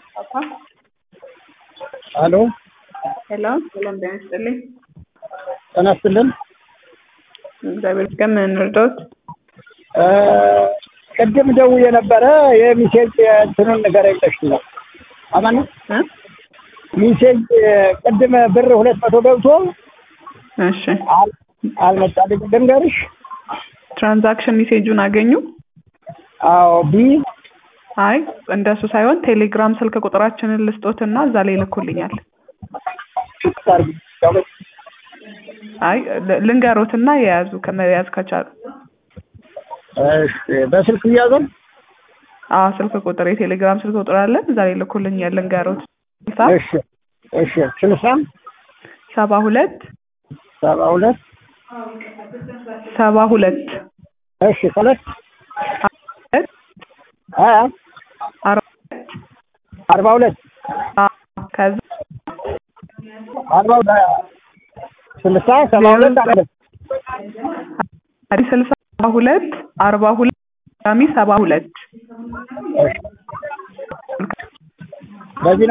ሄሎ ሄሎ ሰላም ጤና ይስጥልኝ። ጤና ይስጥልን። እግዚአብሔር ይመስገን። ምን እንርዳዎት? እ ቅድም ደውዬ ነበረ የሚሴጅ እንትኑን ንገረኝ ብለሽ ነው። አማን እ ሚሴጅ ቅድም ብር ሁለት መቶ ገብቶ እሺ አል- አልመጣልኝ ልንገርሽ። ትራንዛክሽን ሜሴጁን አገኙ? አዎ ቢ አይ እንደሱ ሳይሆን ቴሌግራም ስልክ ቁጥራችንን ልስጦትና እዛ ላይ ይልኩልኛል። ታርግ አይ ል- ልንገሮትና የያዙ ከመያዝ ከቻሉ እሺ በስልክ እያዘን አዎ ስልክ ቁጥር የቴሌግራም ስልክ ቁጥር አለን እዛ ላይ ይልኩልኛል። ልንገሮት ስልሳ እሺ እሺ ስልሳ ሰባ ሁለት ሰባ ሁለት ሰባ ሁለት እሺ ሁለት ሁለት አ አርባ አርባ ሁለት አዎ፣ ከዛ አርባ ስልሳ ሰባ ሁለት አለ አዲስ ስልሳ ሰባ ሁለት አርባ ሁለት ድጋሚ ሰባ ሁለት በዚህ